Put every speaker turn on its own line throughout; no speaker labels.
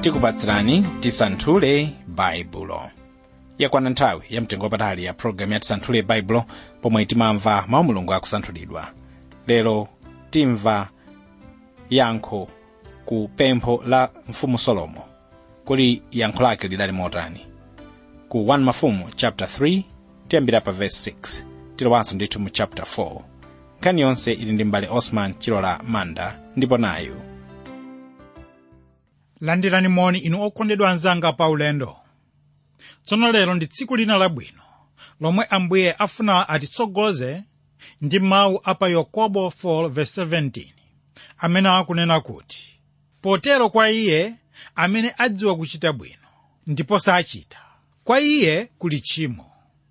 tikupatsirani tisanthule baibulo yakwana nthawi ya mtengo wapatali ya pologalamu ya tisanthule baibulo pomwe timamva mawu mulungu akusanthulidwa lero timva yankho ku pempho la mfumu solomo kuli yankho lake lidali motani ku 1 mafumu chapter 3 tiyambira pa verse 6 tilowanso ndithu mu chapter 4 nkhani yonse ili ndi mbale osman chilola manda ndipo nayu
landirani moni inu okondedwa anzanga pa ulendo tsono lero ndi tsiku lina labwino lomwe ambuye afuna atitsogoze ndi mawu a pa yakobo 4:17 amene akunena kuti potero kwa iye amene adziwa kuchita bwino ndipo sachita kwa iye kuli tchimo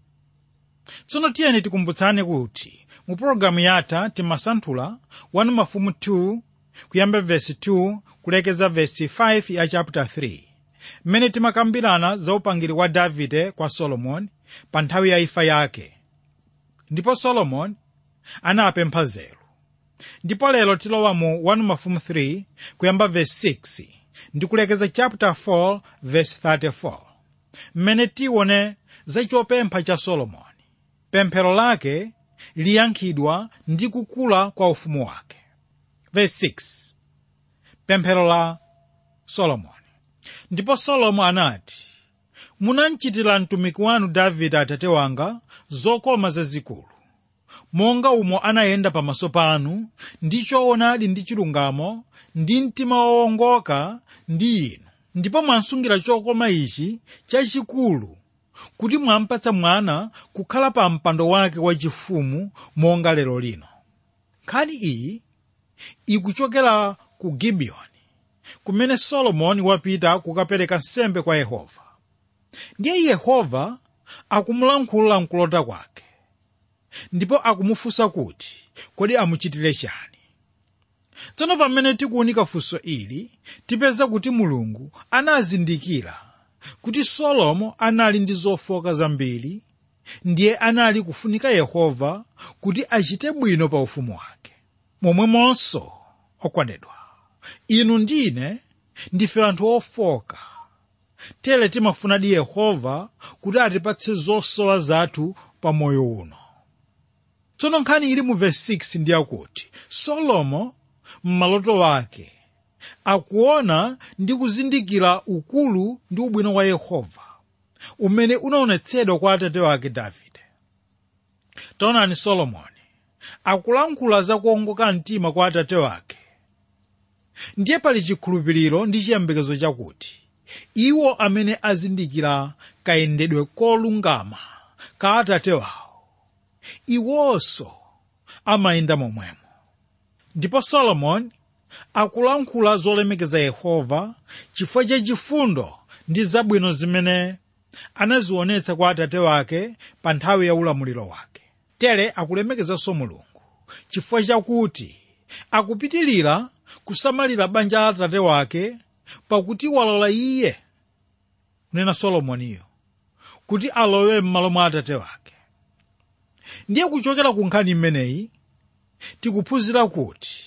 tsono tiyeni tikumbutsane kuti mu pologalamu yatha timasanthula 1 mafumu 2 kuyamba vesi 2 kulekeza vesi 5 ya chapter 3 mmene timakambirana za upangiri wa davide kwa solomoni pa nthawi ya imfa yake ndipo solomoni anapempha nzeru ndipo lero tilowa mu 1 mafumu 3 kuyamba vesi 6 ndi kulekeza chapter 4 vesi 34 mmene tione za chopempha cha solomoni pemphero lake liyankhidwa ndi kukula kwa ufumu wake verse 6 pemphero la solomoni ndipo solomo anati munanchitira mtumiki wanu davide atate wanga zokoma zazikulu monga umo anayenda pamaso panu ndi choonadi ndi chilungamo ndi mtima wowongoka ndi inu ndipo mwansungira chokoma ichi chachikulu kuti mwampatsa mwana kukhala pa mpando wake wachifumu monga lero lino nkhani iyi ikuchokera ku gibiyoni kumene solomoni wapita kukapereka nsembe kwa yehova ndiye yehova akumulankhula mkulota kwake ndipo akumufunsa kuti kodi amuchitire chani tsono pamene tikuunika funso ili tipeza kuti mulungu anazindikira kuti solomo anali ndi zofoka zambiri ndiye anali kufunika yehova kuti achite bwino pa ufumu wake momwemonso okondedwa inu ndine ndife anthu ofoka tere timafunadi yehova kuti atipatse zosowa zathu pa moyo uno tsono nkhani ili mu vesi 6 ndi yakuti solomo m'maloto wake akuona ndi kuzindikira ukulu ndi ubwino wa yehova umene unaonetsedwa kwa atate wake davide taonani solomoni akulankhula za kuongoka mtima kwa atate wake ndiye pali chikhulupiriro ndi chiyembekezo chakuti iwo amene azindikira kayendedwe kolungama ka atate wawo iwonso amayenda momwemo ndipo solomoni akulankhula zolemekeza yehova chifukwa cha chifundo ndi zabwino zimene anazionetsa kwa atate wake pa nthawi ya ulamuliro wake tere akulemekezanso mulungu chifukwa chakuti akupitilira kusamalira banja la atate wake pakuti walola iye kunena solomoniyo kuti alowe m'malo mwa atate wake ndiye kuchokera ku nkhani imeneyi tikuphunzira kuti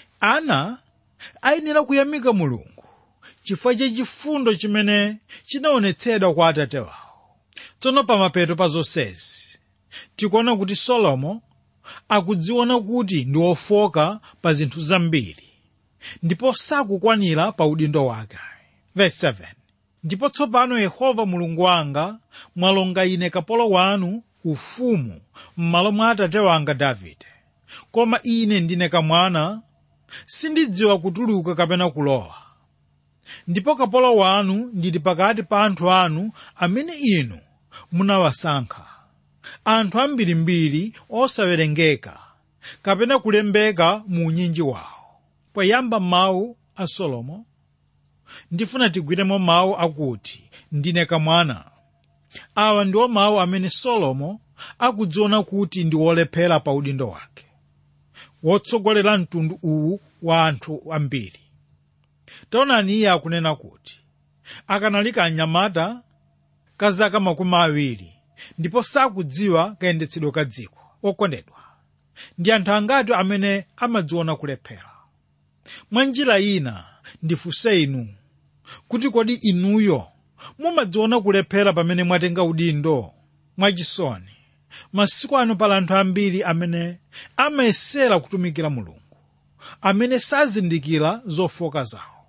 ana ayenera kuyamika mulungu chifukwa cha chifundo chimene chinaonetsedwa kwa atate wawo tsono pamapeto pa zonsezi tikuona kuti solomo akudziona kuti ndi wofoka pa zinthu zambiri ndipo sakukwanira pa udindo wake Verse 7 ndipo tsopano yehova mulungu wanga mwalonga ine kapolo wanu ufumu m'malo mwa atate wanga davide koma ine ndine kamwana sindidziwa kutuluka kapena kulowa ndipo kapolo wanu ndili pakati pa anthu anu amene inu munawasankha anthu ambirimbiri osawerengeka kapena kulembeka mu unyinji wawo poyamba mawu a solomo ndifuna tigwiremo mawu akuti ndine kamwana awa ndiwo mawu amene solomo akudziona kuti ndi wolephera pa udindo wake wotsogolera mtundu uwu wa anthu ambiri taonani iye akunena kuti akanali kanyamata ka zaka makumi awiri ndipo sakudziwa kayendetsedwe ka dziko okondedwa ndi anthu angati amene amadziona kulephera mwa njira ina ndifunse inu kuti kodi inuyo mumadziona kulephera pamene mwatenga udindo mwachisoni masiku ano pali anthu ambiri amene amayesera kutumikira mulungu amene sazindikira zofoka zawo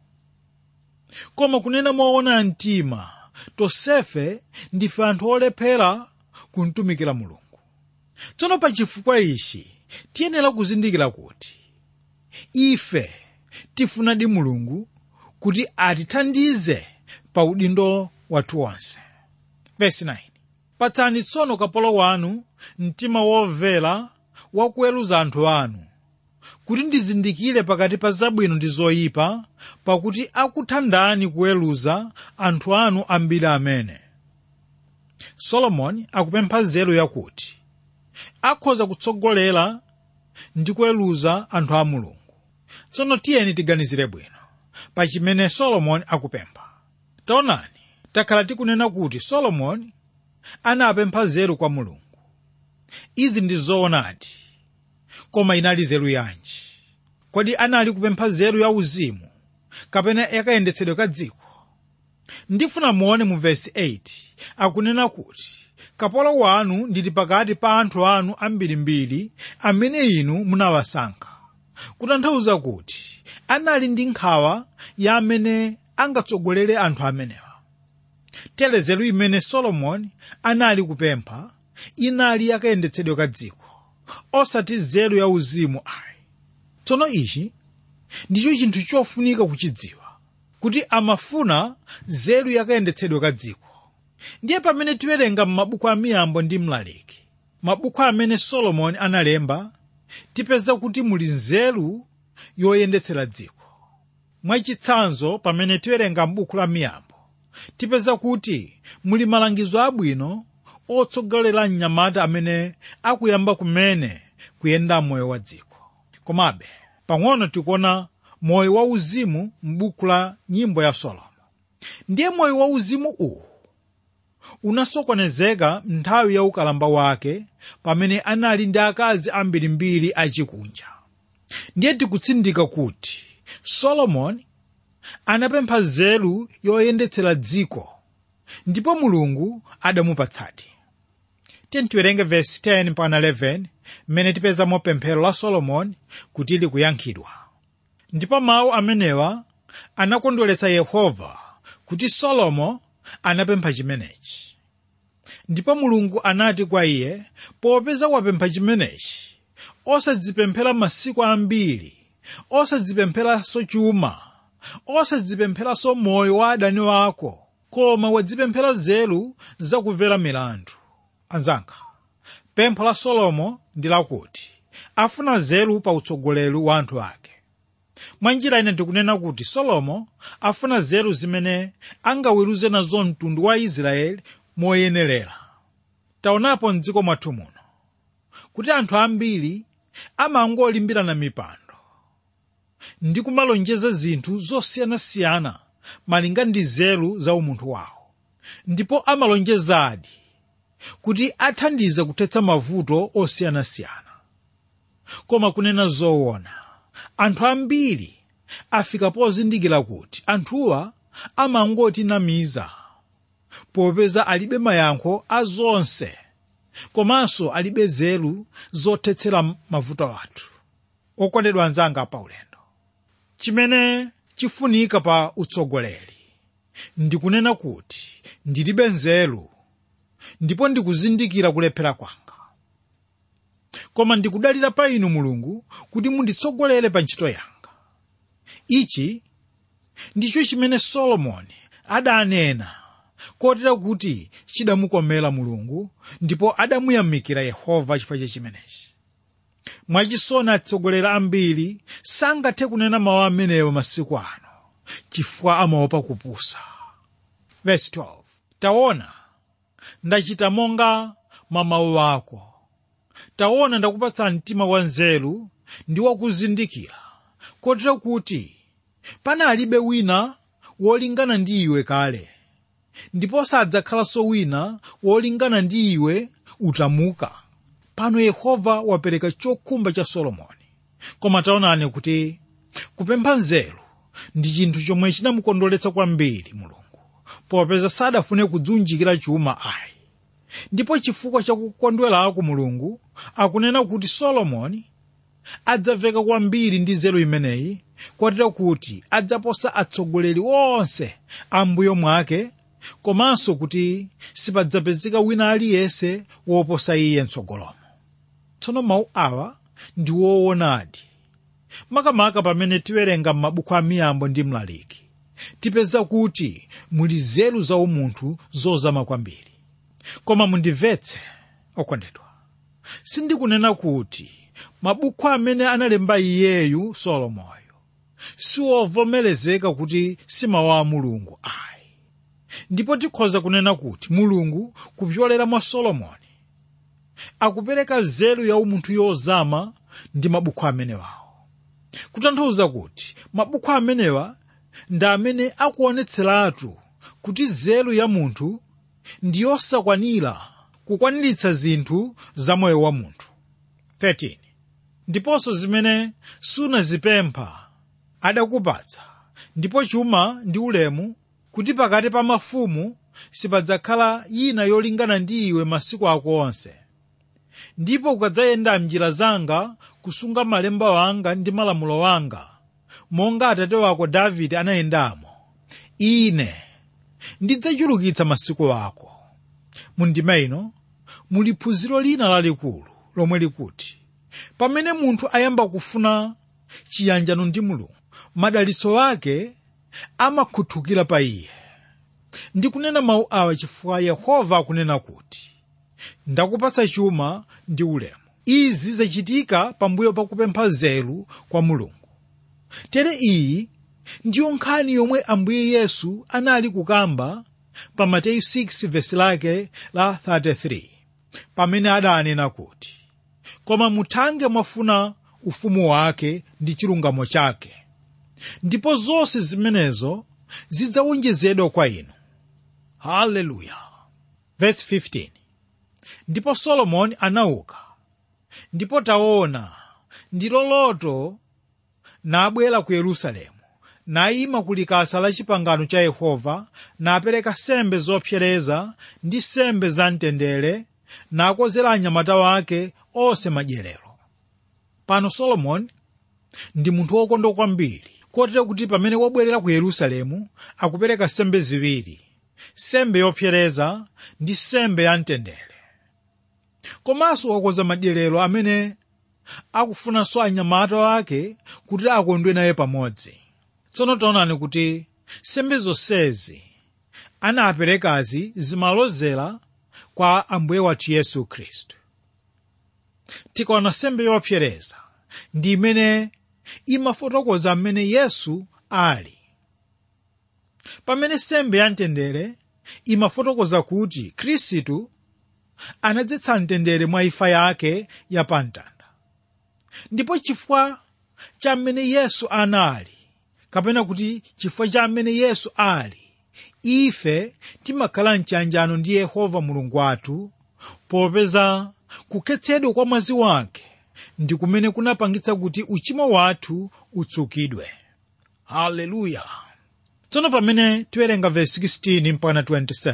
koma kunena moona mtima tonsefe ndife anthu olephera kumtumikira mulungu tsono pa chifukwa ichi tiyenera kuzindikira kuti ife tifunadi mulungu kuti atithandize pa udindo wathu wonse Verse 9. patsani tsono kapolo wanu mtima womvera wakuweruza anthu anu kuti ndizindikire pakati pa zabwino ndi zoyipa pakuti akuthandani kuweruza anthu anu ambiri amene solomoni akupempha nzeru yakuti akhoza kutsogolera ndi kuweruza anthu a mulungu tsono tiyeni tiganizire bwino pa chimene solomoni akupempha taonani takhala tikunena kuti solomoni anapempha nzeru kwa mulungu izi ndi zoonadi koma inali nzeru yanji kodi anali kupempha nzeru ya uzimu kapena yakayendetsedwe ka dziko ndifuna muone mu vesi 8 akunena kuti kapolo wanu ndili pakati pa anthu anu ambirimbiri amene inu munawasankha kutanthauza kuti anali ndi nkhawa ya amene angatsogolere anthu amenewa tere nzeru imene solomoni anali kupempha inali yakayendetsedwe ka dziko osati nzeru ya uzimu ayi tsono ichi ndicho chinthu chofunika kuchidziwa kuti amafuna nzeru yakayendetsedwe ka dziko ndiye pamene tiwerenga m'mabuku a miyambo ndi mlaliki mabuku amene solomoni analemba tipeza kuti muli nzeru yoyendetsera dziko mwachitsanzo pamene tiwerenga m'buku la miyambo tipeza kuti muli malangizo abwino otsogolera mnyamata amene akuyamba kumene kuyenda moyo wa dziko komabe pang'ono tikuona moyo wauzimu m'buku la nyimbo ya solomo ndiye moyo wauzimu uwu unasokonezeka nthawi ya ukalamba wake pamene anali ndi akazi ambirimbiri achikunja ndiye tikutsindika kuti solomoni anapempha nzeru yoyendetsera dziko ndipo mulungu adamupatsadi tiye tiwerenge vesi 10 mpaka 11 mmene tipezamo pemphero la solomoni kuti likuyankhidwa ndipo mawu amenewa anakondweretsa yehova kuti solomo anapempha chimenechi ndipo mulungu anati kwa iye popeza wapempha chimenechi osadzipemphera masiku ambiri osadzipempheranso chuma osadzipempheranso moyo wa adani wako koma wadzipemphera nzeru zakumvera milandu anzanga pempho la solomo ndi lakuti afuna nzeru pa utsogoleri wa anthu ake mwa njira ine ndikunena kuti solomo afuna nzeru zimene angaweruze nazo mtundu wa israeli moyenerera taonapo mdziko mwathu muno kuti anthu ambiri amangolimbirana mipando ndi kumalonjeza zinthu zosiyanasiyana malinga ndi nzeru za umunthu wawo ndipo amalonjezadi kuti athandize kuthetsa mavuto osiyanasiyana koma kunena zoona anthu ambiri afika pozindikira kuti anthuwa amangotinamiza popeza alibe mayankho a zonse komanso alibe nzeru zothetsera mavuto athu okondedwa anzanga pa ulendo chimene chifunika pa utsogoleri ndikunena kuti ndilibe nzeru ndipo ndikuzindikira kulephera kwanga koma ndikudalira pa inu mulungu kuti munditsogolere pa ntchito yanga ichi ndicho chimene solomoni adanena kotera kuti chidamukomera mulungu ndipo adamuyamikira yehova chifukwa cha chimenechi mwachisoni atsogoleri ambiri sangathe kunena mawu amenewo masiku ano chifukwa amaopa kupusa Verse 12. taona ndachita monga mwa mawu ako taona ndakupatsa mtima wa nzeru ndi wakuzindikira kotero kuti panalibe wina wolingana ndi iwe kale ndipo sadzakhalanso wina wolingana ndi iwe utamuka pano yehova wapereka chokhumba cha solomoni koma taonani kuti kupempha nzeru ndi chinthu chomwe chinamukondweretsa kwambiri mulungu popeza sadafune kudziunjikira chuma ayi ndipo chifukwa chakukondwerako mulungu akunena kuti solomoni adzaveka kwambiri ndi nzeru imeneyi kotero kuti adzaposa atsogoleri onse ambuyo mwake komanso kuti sipadzapezeka wina aliyense woposa iye mtsogolomo tsono mawu awa ndi woonadi makamaka pamene tiwerenga m'mabuku a miyambo ndi mlaliki tipeza kuti muli nzeru za umunthu zozama kwambiri koma mundimvetse okondedwa sindikunena kuti mabuku amene analemba iyeyu solomoyo siwovomerezeka kuti si mawu a mulungu ayi ndipo tikhoza kunena kuti mulungu kupyolera mwa solomoni akupereka nzeru ya umunthu yozama ndi mabuku amenewawo kutanthauza kuti mabuku amenewa ndi amene akuonetseratu kuti nzeru ya munthu ndi yosakwanira kukwaniritsa zinthu za moyo wa munthu 13 ndiponso zimene sunazipempha adakupatsa ndipo chuma ndi ulemu kuti pakati pa mafumu sipadzakhala yina yolingana ndi iwe masiku ako onse ndipo ukadzayenda m'njira zanga kusunga malemba wanga ndi malamulo wanga monga atate wako davide anayendamo ine ndidzachulukitsa masiku ako mundima ino muli phunziro lina lalikulu lomwe likuti pamene munthu ayamba kufuna chiyanjano ndi mulungu madalitso ake amakhuthukira pa iye ndikunena mawu awa chifukwa yehova akunena kuti ndakupatsa chuma ndi ulemu izi zachitika pambuyo pakupempha nzeru kwa mulungu tere iyi ndiyo nkhani yomwe ambuye yesu anali kukamba pa mateyu 6 vesi lake la 33 pamene adanena kuti koma muthange mwafuna ufumu wake ndi chilungamo chake ndipo zonse zimenezo zidzawonjezedwa kwa inu haleluya vesi 15 ndipo solomoni anauka ndipo taona ndilo loto nabwera ku yerusalemu nayima ku likasa la chipangano cha yehova napereka sembe zopsereza ndi sembe zamtendere nakozera anyamata wake onse madyerero pano solomoni ndi munthu wokondwa kwambiri kotero kuti pamene wabwerera ku yerusalemu akupereka sembe ziwiri sembe yopsereza ndi sembe yamtendere komanso wakoza madyerero amene akufunanso anyamata wake kuti akondwe naye pamodzi tsono taonani kuti sembe zonsezi anaperekazi zimalozera kwa ambuye wathu yesu khristu tikaona sembe yopsereza ndi imene imafotokoza mmene yesu ali pamene sembe yamtendere imafotokoza kuti khristu anadzetsa mtendere mwa imfa yake yapamtanda ndipo chifukwa cha mmene yesu anali kapena kuti chifukwa cha mmene yesu ali ife timakhala mchanjano ndi yehova mulungu wathu popeza kukhetsedwa kwa mwazi wake ndi kumene kunapangitsa kuti uchimo wathu utsukidwe haleluya tsono pamene tiwerenga vesi 16 mpaka 27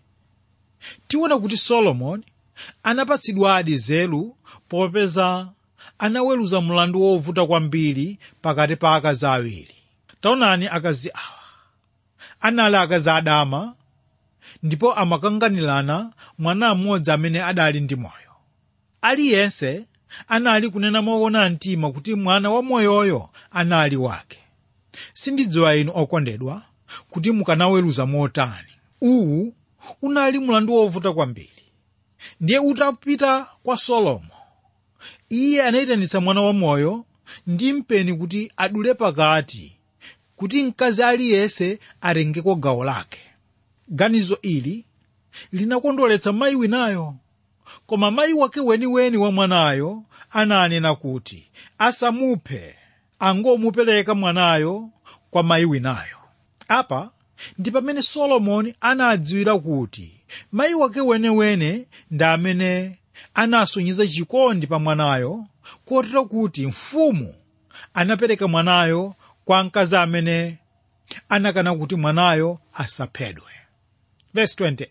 tiona kuti solomoni anapatsidwadi nzeru popeza anaweruza mlandu wovuta kwambiri pakati pa akazi awiri taonani akazi awa anali akazi adama ndipo amakanganirana mwana mmodzi amene adali ndi moyo aliyense anali kunena moona mtima kuti mwana wa moyoyo anali wake sindidziwa inu okondedwa kuti mukanaweruza motani uwu unali mlandu wovuta kwambiri ndiye utapita kwa solomo iye anayitanitsa mwana wa moyo ndi mpeni kuti adule pakati kuti mkazi aliyense atengeko gawo lake ganizo ili linakondweretsa mayi winayo koma mayi wake weniweni wa mwanayo ananena kuti asamuphe angomupereka mwanayo kwa mayi winayo apa ndi pamene solomoni anadziwira kuti mayi wake wenewene ndi amene anasonyeza chikondi pa mwanayo kotero kuti mfumu anapereka mwanayo kwa mkazi amene anakana kuti mwanayo asaphedwe Verse 28.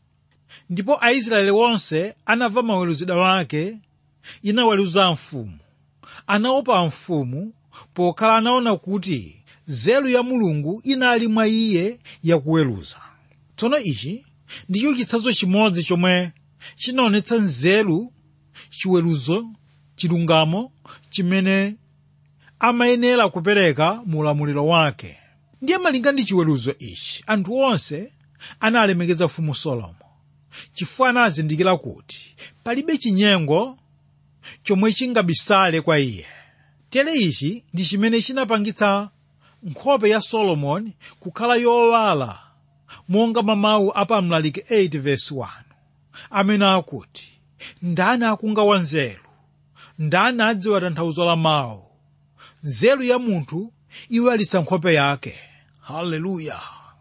ndipo aisraeli onse anamva maweruzidwe wake inaweruza mfumu anaopa mfumu pokhala anaona kuti nzeru ya mulungu inali mwa iye yakuweruza tsono ichi ndicho chitsanzo chimodzi chomwe chinaonetsa nzeru chiweruzo chilungamo chimene amayenera kupereka mu ulamuliro wake ndiye malinga ndi chiweruzo ichi anthu onse analemekeza mfumu solomo chifukwa anazindikira kuti palibe chinyengo chomwe chingabisale kwa iye tere ichi ndi chimene chinapangitsa nkhope ya solomoni kukhala yowala monga mawu apa mlaliki 8 verse 1 amene akuti ndani akunga nzeru ndani adziwa tanthauzo la mawu nzeru ya munthu iwalitsa nkhope yake haleluya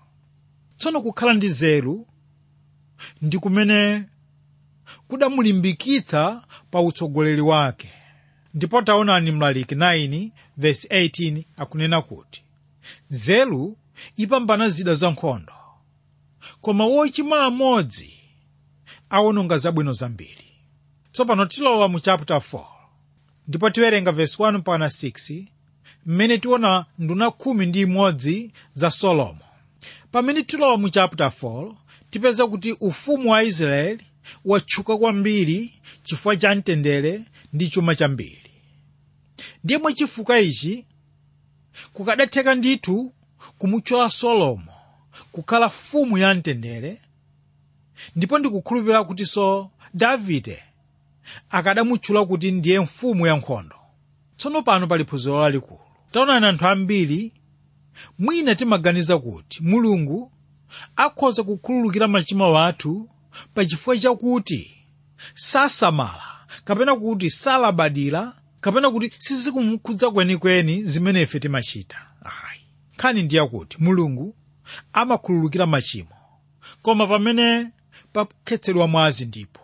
tsono kukhala ndi nzeru ndi kumene kudamulimbikitsa pa utsogoleri wake ndipo taonani mlaliki 9 verse 18 akunena kuti nzeru ipambana zida za nkhondo koma wochimwa amodzi awononga zabwino zambiri tsopano tilowa mu chapter 4 ndipo tiwerenga verse 1 mpaka 6 mmene tiona nduna khumi ndi imodzi za solomo pamene tilowa mu chapter 4 tipeza kuti ufumu wa israeli watchuka kwambiri chifukwa cha mtendere ndi chuma chambiri ndiye mwachifukwa ichi kukadatheka ndithu kumutchula solomo kukhala mfumu ya mtendere ndipo ndikukhulupirira kutinso davide akadamutchula kuti ndiye mfumu ya nkhondo tsono pano pali phunziro lalikulu taonani anthu ambiri mwina timaganiza kuti mulungu akhoza kukhululukira machimo athu pachifukwa chakuti sasamala kapena kuti salabadira kapena kuti sizikumukhudza kwenikweni zimene ife timachita ayi nkhani ndiye kuti mulungu amakhululukira machimo koma pamene pakhetsedwa mwazi ndipo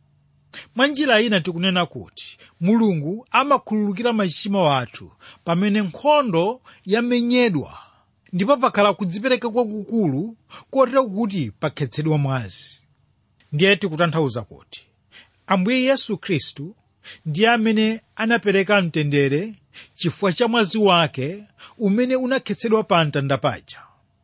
mwa njira ina tikunena kuti mulungu amakhululukira machimo athu pamene nkhondo yamenyedwa ndipo pakhala kudzipereka kwakukulu kotero kuti pakhetsedwa mwazi ndiye tikutanthauza kuti ambuye yesu khristu ndiye amene anapereka mtendere chifukwa cha mwazi wake umene unakhetsedwa pa mtanda paja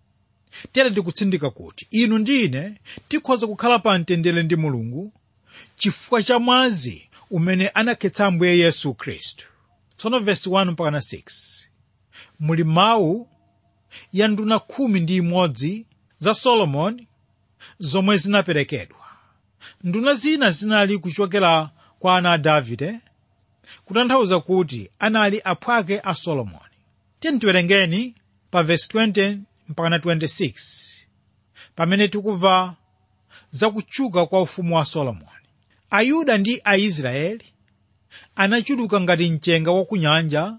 tere ndikutsindika kuti inu ndi ine tikhoza kukhala pa mtendere ndi mulungu chifukwa cha mwazi umene anakhetsa ambuye yesu khristu tsono vesi 1 mpaka 6 muli mawu ya nduna khumi ndi imodzi za solomoni zomwe zinaperekedwa nduna zina zinali kuchokera kwa ana a davide kutanthauza kuti anali aphwake a solomoni tiyeni tiwerengeni pa vesi 20 mpaka 26 pamene tikubva zakutchuka kwa ufumu wa solomoni ayuda ndi aisraeli anachuluka ngati mchenga wa kunyanja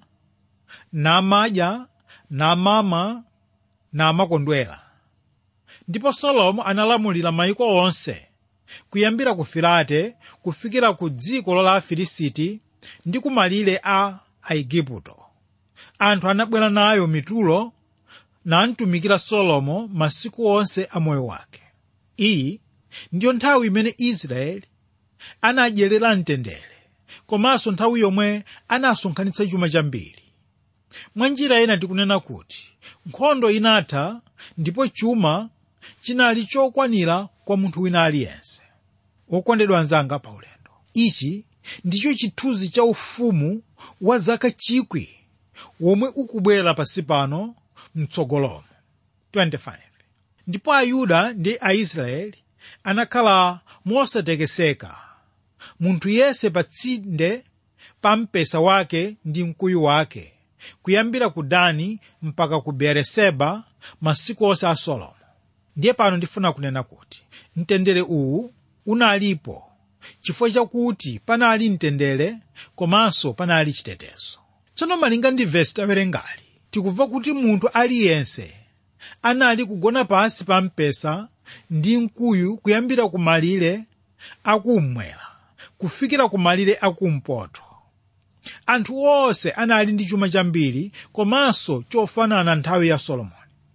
namadya namama namakondwera ndipo solomo analamulira mayiko onse kuyambira ku filate kufikira ku dziko la afilisiti ndi ku malire a aigupto anthu anabwera nayo mitulo namtumikira solomo masiku onse a moyo wake iyi ndiyo nthawi imene israeli anadyerera mtendere komanso nthawi yomwe anasonkhanitsa chuma chambiri mwa njira ina tikunena kuti nkhondo inatha ndipo chuma chinali chokwanira kwa munthu wina aliyense wokondedwa anzanga pa ulendo ichi ndicho chithunzi cha ufumu wa zaka chikwi womwe ukubwera pasi pano mtsogolomo 25 ndipo ayuda ndi aisraeli anakhala mosatekeseka munthu yense pa tsinde pa mpesa wake ndi mkuyu wake kuyambira ku dani mpaka ku beeriseba masiku onse a solomo ndiye pano ndifuna kunena kuti mtendere uwu unalipo chifukwa chakuti panali mtendere komanso panali chitetezo tsono malinga ndi vesi tawerengali tikubva kuti munthu aliyense anali kugona pansi pa mpesa ndi mkuyu kuyambira ku malire akummwera kufikira ku malire akumpoto anthu onse anali ndi chuma chambiri komanso chofanana nthawi ya solomoni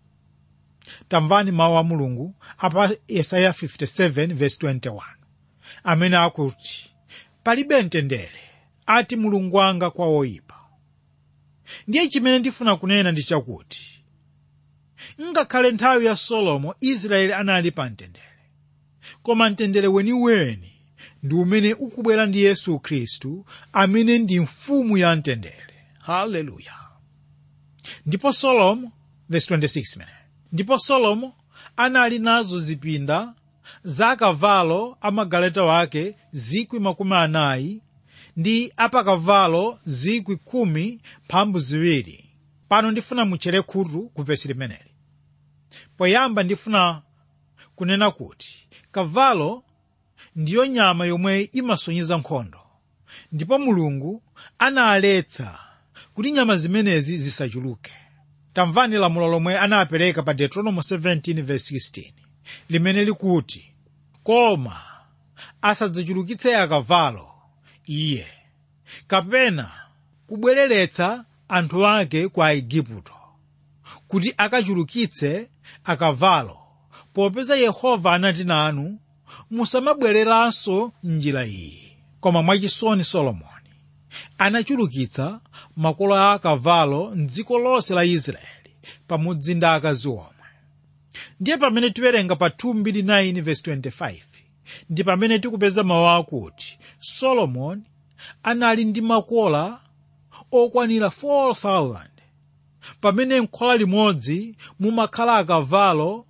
tamvani mawu a mulungu apa yesaya 57 verse 21 amene akuti palibe mtendere ati mulungu wanga kwa oyipa ndiye chimene ndifuna kunena ndi chakuti ngakhale nthawi ya solomo israeli anali pa mtendere koma mtendere weniweni ndi umene ukubwera ndi yesu khristu amene ndi mfumu ya mtendere haleluya ndipo solomo verse 26 mene ndipo solomo anali nazo zipinda za kavalo amagaleta wake zikwi makumi anayi ndi apakavalo zikwi khumi mphambu ziwiri pano ndifuna mutchere khutu ku vesi limeneli poyamba ndifuna kunena kuti kavalo ndiyo nyama yomwe imasonyeza nkhondo ndipo mulungu analetsa kuti nyama zimenezi zisachuluke tamvani lamulo lomwe anapereka pa deuteronomy 17:16 limene likuti koma asadzachulukitse akavalo iye kapena kubwereretsa anthu ake kwa aigupto kuti akachulukitse akavalo popeza yehova anati nanu musamabwereranso njira iyi koma mwachisoni solomoni anachulukitsa makolo a akavalo mdziko lonse la israeli pamodzi ndi akazi omwe ndiye pamene tiwerenga pa 2:9:25 ndi pamene tikupeza mawu akuti solomoni anali ndi makola okwanira 4,000 pamene mkhola limodzi mumakhala akavalo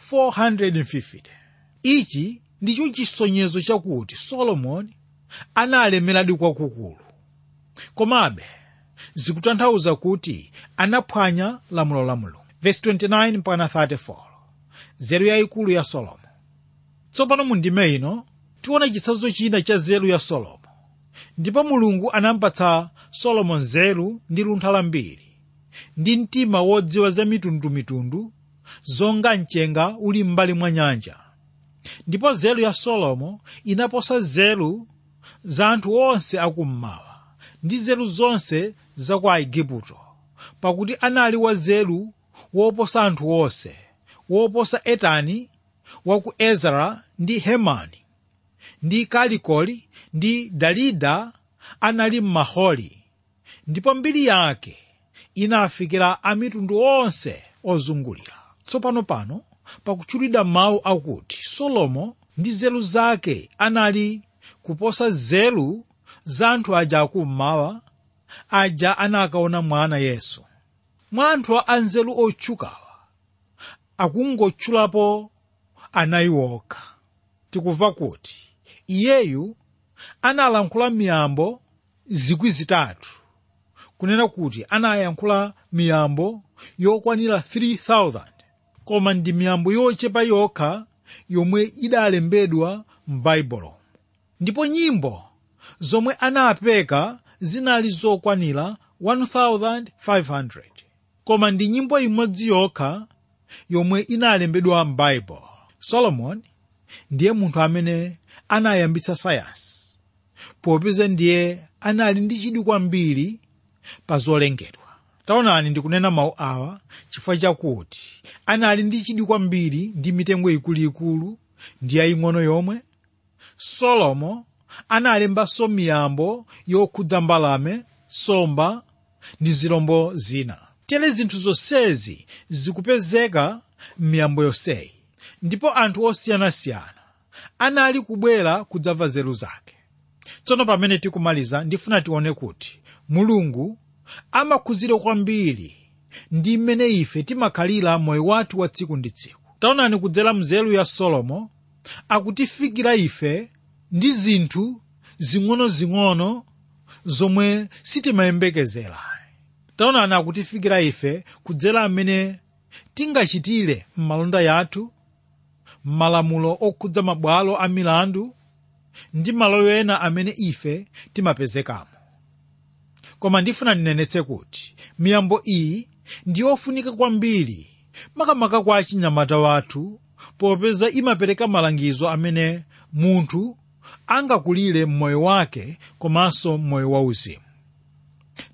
450 ichi ndicho chisonyezo chakuti solomoni analemeradi kwakukulu komabe zikutanthauza kuti anaphwanya lamulo la mulungu verse 29 mpaka 34 nzeru yayikulu ya solomo tsopano mu ndime ino tiona chitsanzo china cha nzeru ya solomo ndipo mulungu anampatsa solomo nzeru ndi luntha lambiri ndi mtima wodziwa za mitundumitundu zonga mchenga uli m'mbali mwa nyanja ndipo nzeru ya solomo inaposa nzeru za anthu onse akummawa ndi nzeru zonse za ku aigupto pakuti anali wanzeru woposa anthu onse woposa etani wa ku ezara ndi hemani ndi kalikoli ndi dalida anali m'maholi ndipo mbiri yake inafikira amitundu onse ozungulira tsopano pano pakutchulidwa mawu akuti solomo ndi nzeru zake anali kuposa nzeru za anthu aja akummawa aja anakaona mwana yesu mwa anthu a nzeru otchukawa akungotchulapo anayi okha tikumva kuti iyeyu analankhula miyambo zikwi zitatu kunena kuti anayankhula miyambo yokwanira 3000 koma ndi miyambo yochepa yokha yomwe idalembedwa m'baibulo ndipo nyimbo zomwe anapeka zinali zokwanira 1500 koma ndi nyimbo imodzi yokha yomwe inalembedwa m'baibulo solomoni ndiye munthu amene anayambitsa sayansi popeza ndiye anali ndi chidwi kwambiri pa zolengedwa taonani ndikunena mawu awa chifukwa chakuti anali ndi chidwi kwambiri ndi mitengo ikuluikulu ndi yaying'ono yomwe solomo analembanso miyambo yokhudza mbalame nsomba ndi zilombo zina tere zinthu zonsezi zikupezeka m'miyambo yonseyi ndipo anthu osiyanasiyana anali kubwera kudzamva nzeru zake tsono pamene tikumaliza ndifuna tione kuti mulungu amakhudzira kwambiri ndi mmene ife timakhalira moyo wathu wa tsiku ndi tsiku taonani kudzera mnzeru ya solomo akutifikira ife ndi zinthu zing'onozing'ono zomwe sitimayembekezera taonani akutifikira ife kudzera mmene tingachitire m'malonda yathu m'malamulo okhudza mabwalo a milandu ndi malo ena amene ife timapezekamo koma ndifuna ndinenetse kuti miyambo iyi ndi yofunika kwambiri makamaka kwa achinyamata wathu popeza imapereka malangizo amene munthu angakulire m'moyo wake komanso m'moyo wauzimu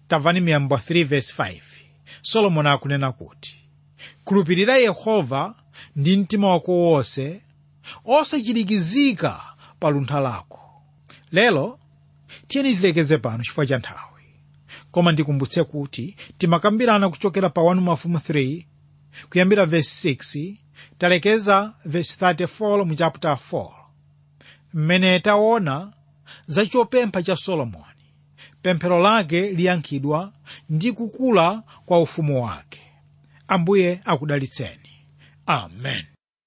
tamvani miyambo 3 verse 5 solomoni akunena kuti khulupirira yehova ndi mtima wako wonse osachirikizika pa luntha lako lero tiyeni tilekeze pano chifukwa cha nthawi koma ndikumbutse kuti timakambirana kuchokera pa 1 mafumu 3 kuyambira verse 6 talekeza verse 34 mu chapter 4 mmene taona za chopempha cha solomoni pemphero lake liyankhidwa ndi kukula kwa ufumu wake ambuye akudalitseni amen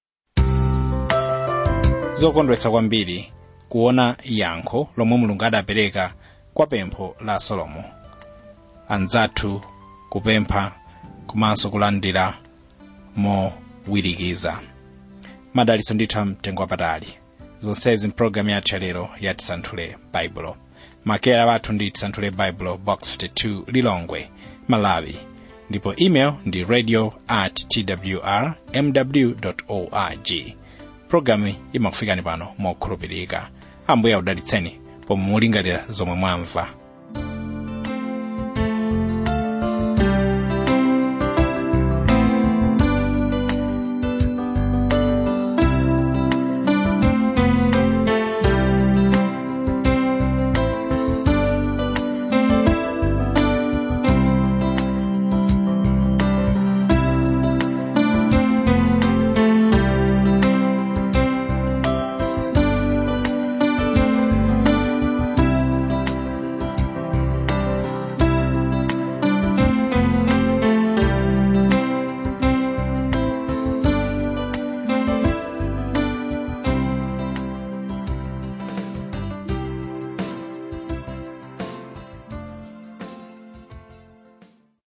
zokondwetsa kwambiri kuona yankho lomwe mulungu adapereka kwa pempho la solomo anzathu kupempha komanso kulandira mowirikiza madalitso ndithu mtengo wapatali zonsezi mpulogalamu yathu yalero ya tisanthule baibulo makera wathu ndi tisanthule baibulo box 52 lilongwe malawi ndipo email ndi radio at twr mw org pulogalamu imakufikani pano mokhulupirika ambuye akudalitseni pomwe mulingalira zomwe mwamva